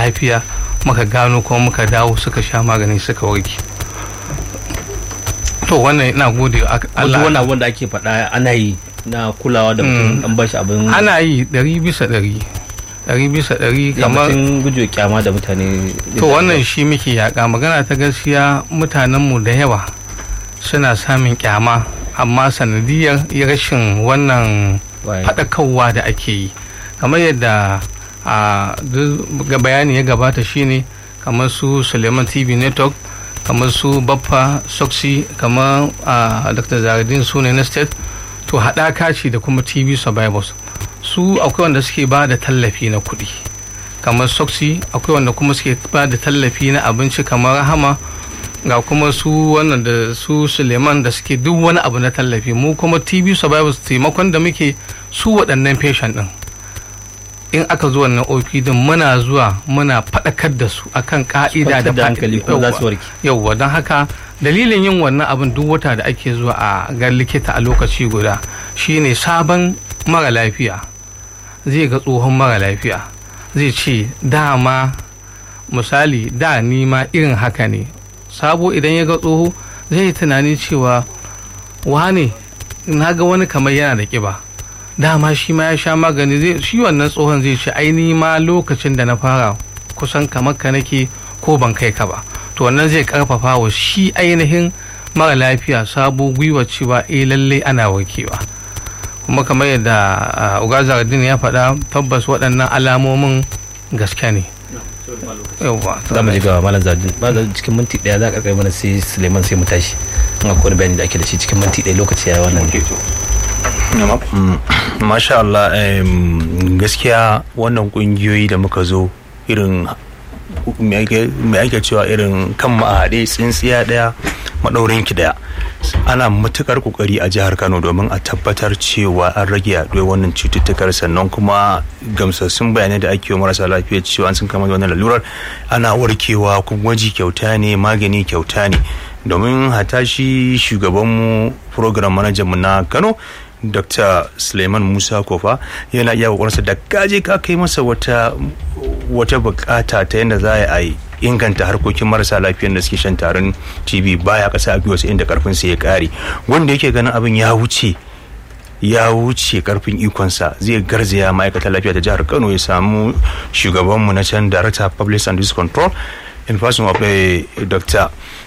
lafiya muka gano kuma muka dawo suka sha magani suka warke to wannan ina gode wa Wato Allah wannan wanda ake faɗa ana yi na kulawa da mutum an bashi abin ana yi ɗari bisa ɗari ɗari bisa ɗari kamar kamar gujewa kyama da mutane to wannan shi muke yaƙa magana ta gaskiya mutanenmu da yawa suna samun kyama amma sanadiyar rashin wannan Waye. faɗakarwa da ake yi kamar yadda a duk ga bayani ya gabata shine kamar su suleiman tv network kamar su baffa soxy kamar a dr zaradin su ne na state to haɗaka ce da kuma tv survivors su akwai wanda suke ba da tallafi na kuɗi kamar soxy akwai wanda kuma suke ba da tallafi na abinci kamar rahama ga kuma su wannan da su suleiman da suke duk wani abu na tallafi mu kuma tv survivors taimakon da muke su waɗannan patient ɗin in aka zo wannan op din muna zuwa muna faɗakar da su akan ka'ida da Kwantar da hankali kuma za su warke. yauwa don haka dalilin yin wannan abin duk wata da ake zuwa a ga likita a lokaci guda shine sabon mara lafiya zai ga tsohon mara lafiya zai ce dama misali da ni ma irin haka ne sabo idan ya ga tsoho zai yi tunani cewa wane na ga wani kamar yana da kiba dama shi ma ya sha magani zai shi wannan tsohon zai ce ai ni ma lokacin da na fara kusan kamar ka nake ko ban kai ka ba to wannan zai karfafa wa shi ainihin mara lafiya sabo gwiwa cewa eh lallai ana warkewa kuma kamar yadda ugazardin ya faɗa tabbas waɗannan alamomin gaske ne yauwa za mu ji ga malam zadin ba da cikin minti daya za ka kai mana sai suleiman sai mu tashi in akwai wani bayani da ake da shi cikin minti daya lokaci ya wannan masha Allah em, gaskiya wannan kungiyoyi da muka zo irin mai ake cewa irin kan mu a haɗe tsintsiya ɗaya maɗaurin ki ɗaya ana matukar kokari a jihar Kano domin a tabbatar cewa an rage yaduwar wannan cututtukar sannan kuma gamsassun bayanai da ake yi wa marasa lafiya cewa an sun kama da wannan lalurar ana warkewa kuma gwaji kyauta ne magani kyauta ne domin hata shi shugabanmu program manager mu na Kano dr suleiman musa kofa yana iya kokarinsa da kaje ka kai masa wata wata bukata ta yadda za a yi inganta harkokin marasa lafiyan da suke shan tarin tb baya kasa a biyu inda karfin sa ya kare wanda yake ganin abin ya wuce ya wuce karfin ikonsa zai garzaya ma'aikatar lafiya ta jihar kano ya samu shugabanmu na can director of public and disease control in person of eh, dr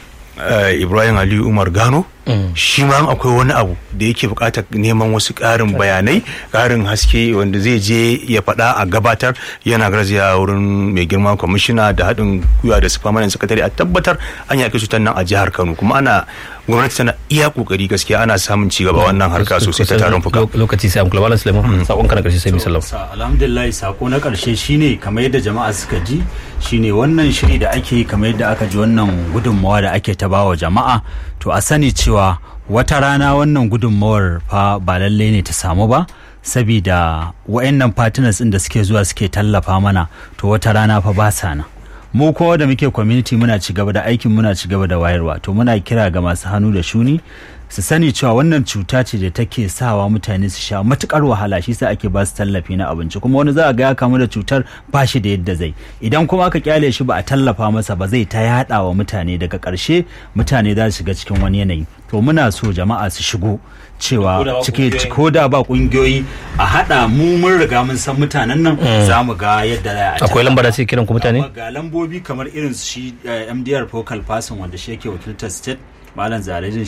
eh, ibrahim aliyu umar gano shi ma akwai wani abu da yake bukatar neman wasu ƙarin bayanai ƙarin haske wanda zai je ya faɗa a gabatar yana garzaya wurin mai girma kwamishina da haɗin gwiwa da su famanin sakatare a tabbatar an yaƙi cutar nan a jihar kano kuma ana gwamnati tana iya kokari gaskiya ana samun ci gaba wannan harka sosai ta tarin fuka lokaci sai an kula malam suleiman sakon ka na karshe sai mu sallama Sa- alhamdulillah sako na karshe shine kamar yadda jama'a suka ji shine wannan shiri da ake yi kamar yadda aka ji wannan gudunmawa da ake ta bawa jama'a to a sani cewa wata rana wannan gudunmawar fa ba lallai ne ta samu ba sabida wayannan partners din da suke zuwa suke tallafa mana to wata rana fa ba sa nan mu kuma da muke community muna ci gaba da aikin muna ci gaba da wayarwa to muna kira ga masu hannu da shuni su sani cewa wannan cuta ce da take sawa mutane su sha matukar wahala shi sa ake ba su tallafi na abinci kuma wani za a ga ya kamu da cutar ba shi da yadda zai idan kuma aka kyale shi ba a tallafa masa ba zai ta yada wa mutane daga karshe mutane za su shiga cikin wani yanayi to muna so jama'a su shigo cewa cike ko da ba kungiyoyi a hada mu mun riga mun san mutanen nan za mu ga yadda za a akwai lamba da sai kiran ku mutane ga lambobi kamar irin su shi eh, mdr focal person wanda shi yake wakiltar state malam zaradin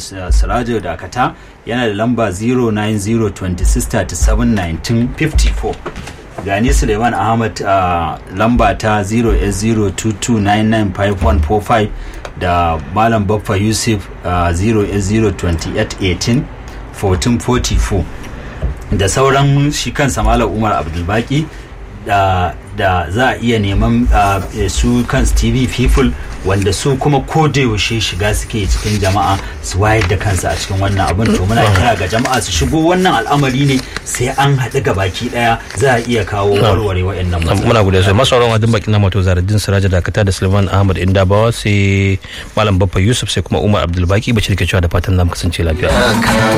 sirajo dakata yana da lamba 09026371954 gani suleiman ahmad uh, lamba ta 0s022995145 da malam baffa yusuf uh, 0s02818 1444 da sauran shi kansa malam umar abdulbaki da da za a iya neman uh, su kan tv people wanda su kuma ko da yaushe shiga suke cikin jama'a su wayar da kansu a cikin wannan abin to muna kira ga jama'a su shigo wannan al'amari ne sai an haɗu ga baki ɗaya za a iya kawo warware waɗannan matsaloli muna gode sai masu sauran wajen bakin mato zaradin siraja dakata da suleiman ahmad indabawa sai malam baffa yusuf sai kuma umar abdulbaki bashir ke cewa da fatan zamu kasance lafiya